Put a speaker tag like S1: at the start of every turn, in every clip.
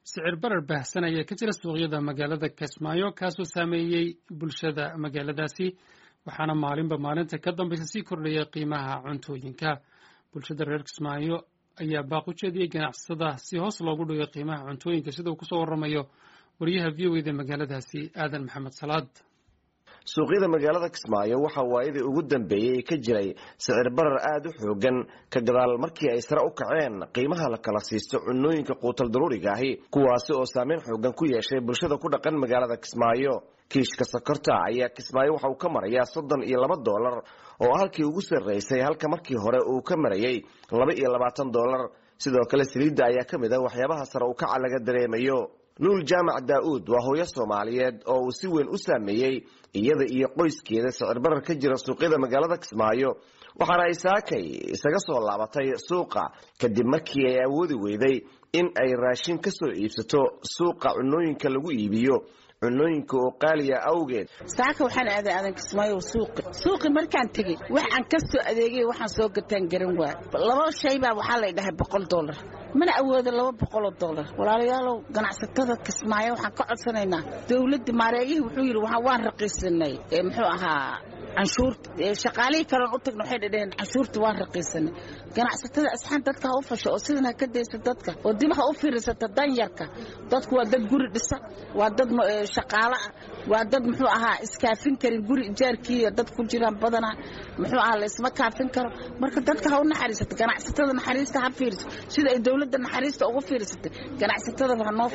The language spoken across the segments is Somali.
S1: sicir barar baahsan ayaa ka jira suuqyada magaalada kismaayo kaasoo saameeyey bulshada magaaladaasi waxaana maalinba maalinta ka dambaysa sii kordhaya qiimaha cuntooyinka bulshada reer kismaayo ayaa baaq u jeediyey ganacsatada si hoos loogu dhigo qiimaha cuntooyinka sida uu kusoo waramayo wariyaha v o eda magaaladaasi aadan maxamed salaad
S2: suuqyada magaalada kismaayo waxaa waayadii ugu dambeeyey ka jiray sicir barar aada u xoogan ka gadaal markii ay sare u kaceen qiimaha la kala siisto cunooyinka quutal daruuriga ahi kuwaasi oo saameyn xoogan ku yeeshay bulshada ku dhaqan magaalada kismaayo kiishka sokorta ayaa kismaayo waxa uu ka marayaa soddon iyo laba doolar oo halkii ugu sarreysay halka markii hore uu ka marayay laba iyo labaatan doolar sidoo kale saliidda ayaa ka mid ah waxyaabaha sare u kaca laga dareemayo nuul jaamac daa-uud waa hooyo soomaaliyeed oo uu si weyn u saameeyey iyada iyo qoyskeeda sicir barar ka jira suuqyada magaalada kismaayo waxaana ay saakay isaga soo laabatay suuqa kadib markii ay awoodi weyday in ay raashin ka soo iibsato suuqa cunooyinka lagu iibiyo cunooyinka oo qaaliya awgeed
S3: saaka waxaan aaday aadan kismaayo suuqi suuqi markaan tegey waxaan ka soo adeegay waxaan soo gataan garan waa laba shay baa waxaa lay dhahay boqol dollar mana awoodo laba boqoloo dollar walaalayaalow ganacsatada kismaayo waxaan ka codsanaynaa dowladda maareeyihii wuxuu yidhi waan raqiisanay muxuu ahaa canshuurta shaqaalihii kaleon u tagna waxay dhadhaheen canshuurta waan raqiisanay ganacsatada asxaan dadka ha u fasho oo sidan ha ka daysa dadka oo dib ha u fiirsata danyarka dadku waa dad guri dhisa waa dad shaqaalo ah waa dad muxuu ahaa iskaafin karin guri ijaarkiiyo dad ku jiraan badanaa muxuu ahaa laysma kaafin karo marka dadka ha u naxariisato ganacsatada naxariista ha fiirso sida ay dowladda naxariista ugu fiirsatay ganacsatada ha noo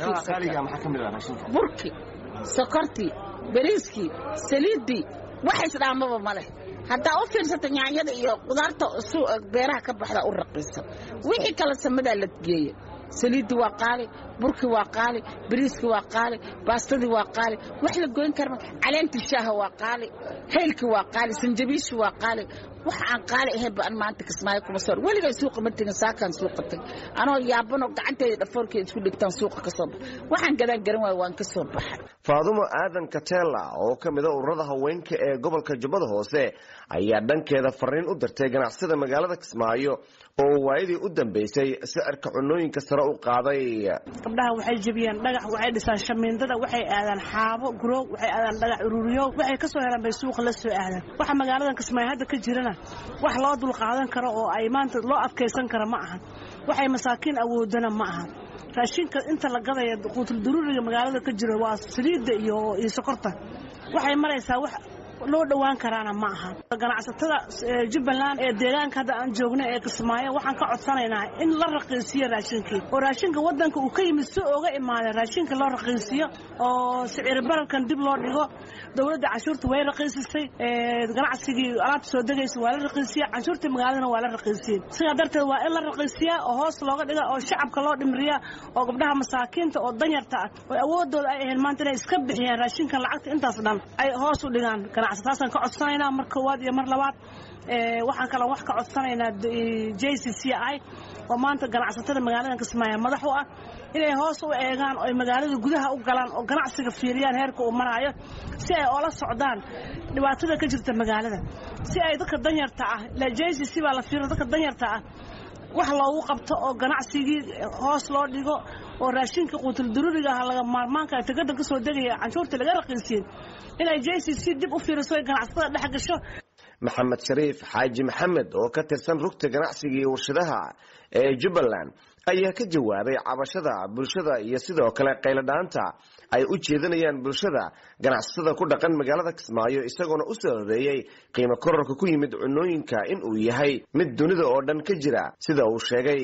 S3: fiirsato burki sokortii bariiskii saliiddii waxays dhaamaba ma leh haddaa u fiirsata nyaanyada iyo qudaarta beeraha ka baxda u raqiisa wixii kale samadaa la geeya saliiddii waa qaali burkii waa qaali bariiskii waa qaali baastadii waa qaali wax la goyn karma caleentii shaaha waa qaali haylkii waa qaali sanjabiishii waa qaali wax aan qaali ahayn ba an maanta kismaayo kuma soo weligay suuqa ma tegin saakaan suuqa tag anoo yaabanoo gacanteeda dhafoorkii isku dhigtaan suuqa ka soo bax waxaan gadaan garan waayo waan ka soo baxay
S2: faadumo aadan katela oo ka mid a ururada haweenka ee gobolka jubbada hoose ayaa dhankeeda fariin u dirtay ganacsada magaalada kismaayo oo waayadii u dambeysay sicirka cunooyinka sare u qaaday
S4: gabdhaha waxay jebiyaan dhagax waxay dhisaan shamiindada waxay aadaan xaabo guroog waxay aadaan dhagax ururiyo waxay ka soo helaan bay suuqa la soo aadaan waxa magaaladan kismaayo hadda ka jirana wax loo dulqaadan karo oo ay maanta loo adkaysan kara ma ahan waxay masaakiin awoodana ma ahan raashinka inta la gadaya quutul daruuriga magaalada ka jiro waa saliidda iyo iyo sokorta waxay maraysaa wax loo dhowaan karaana ma aha ganacsatada jubbaland ee deegaanka hadda aan joogno ee kismaayo waxaan ka codsanaynaa in la raqiisiyo raashinkii oo raashinka wadanka uu ka yimid si ooga imaada raashinka loo raqiisiyo oo sicir bararkan dib loo dhigo dowladda canshuurta way raqiisisay ganacsigii alaabta soo degaysa waa la raqiisiya canshuurtii magaaladana waa la raqiisiyey sidaa darteed waa in la raqiisiyaa oo hoos looga dhiga oo shacabka loo dhimriya oo gabdhaha masaakiinta oo danyarta ah oo awoodooda ay ahayn maanta inay iska bixiyaan raashinkan lacagta intaas dhan ay hoos u dhigaan taasaan ka codsanaynaa mar koowaad iyo mar labaad waxaan kaloo wax ka codsanaynaa j c c i oo maanta ganacsatada magaalada kismaayo madax u ah inay hoos u eegaan oo magaalada gudaha u galaan oo ganacsiga fiiriyaan heerka uu maraayo si ay oola socdaan dhibaatada ka jirta magaalada si ay dadka danyarta ah j c c baa la fiira dadka danyarta ah wax loogu qabto oo ganacsigii hoos loo dhigo oo raashinka quutul daruuriga ah laga maarmaanka tagadan ka soo degaya canshuurta laga raqiisiyey inay j c c dib u fiiriso ganacsatada dhex gasho
S2: maxamed shariif xaaji maxamed oo ka tirsan rugta ganacsiga iyo warshadaha ee jubbaland ayaa ka jawaabay cabashada bulshada iyo sidoo kale qayladhaanta ay u jeedinayaan bulshada ganacsatada ku dhaqan magaalada kismaayo isagoona u soo horeeyey qiimo kororka ku yimid cunooyinka in uu yahay mid dunida oo dhan ka jira sida uu sheegay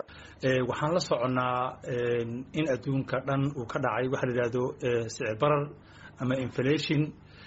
S5: waxaan la soconnaa in adduunka dhan uu ka dhacay waxa la yidhahdo sicir barar ama inflation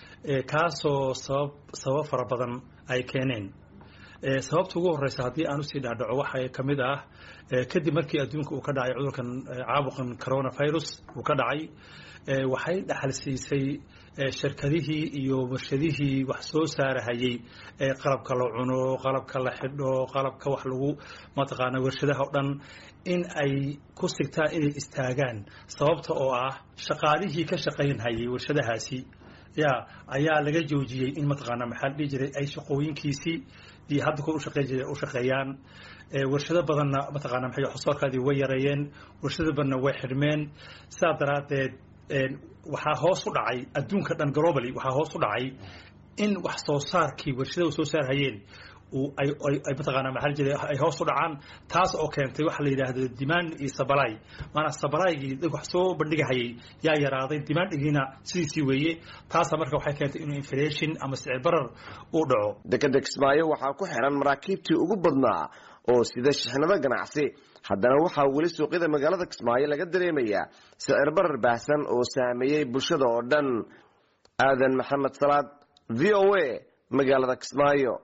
S5: kaasoo sabab sabab fara badan ay keeneen sababta ugu horeysa haddii aan usii dhaadhaco waxaa ka mid ah kadib markii adduunka uu ka dhacay cudurkan caabuqan coronavirus uu ka dhacay waxay dhaxal siisay shirkadihii iyo warshadihii wax soo saarahayey qalabka la cuno qalabka la xidho qalabka wax lagu mataqaana warshadaha o dhan in ay ku sigtaan inay istaagaan sababta oo ah shaqaalihii ka shaqaynhayay warshadahaasi ya ayaa laga joojiyey in mataqaana maxaa la dhihi jiray ay shaqooyinkiisii iyo hadda kuwa ushaqeyn jira u shaqeeyaan warshado badanna mataqaana maxay waxsoosaarkaadii way yareeyeen warshado badanna way xidhmeen sidaa daraaddeed waxaa hoos u dhacay adduunka dhan globally waxaa hoos u dhacay in wax soo saarkii warshadahu soo saarhayeen ay mataqaana maxaa jira ay hoos u dhacaan taas oo keentay waxa la yidhaahdo demand iyo sabalay maanaa sabalaygii dad wax soo bandhigahayay yaa yaraaday dimaandigiina sidiisii weeye taasa marka waxay keentay inuu inflation ama sicir barar uu dhaco
S2: dekeda kismaayo waxaa ku xiran maraakiibtii ugu badnaa oo sida shixnado ganacsi haddana waxaa weli suuqyada magaalada kismaayo laga dareemayaa sicir barar baahsan oo saameeyey bulshada oo dhan aadan maxamed salaad v o a magaalada kismaayo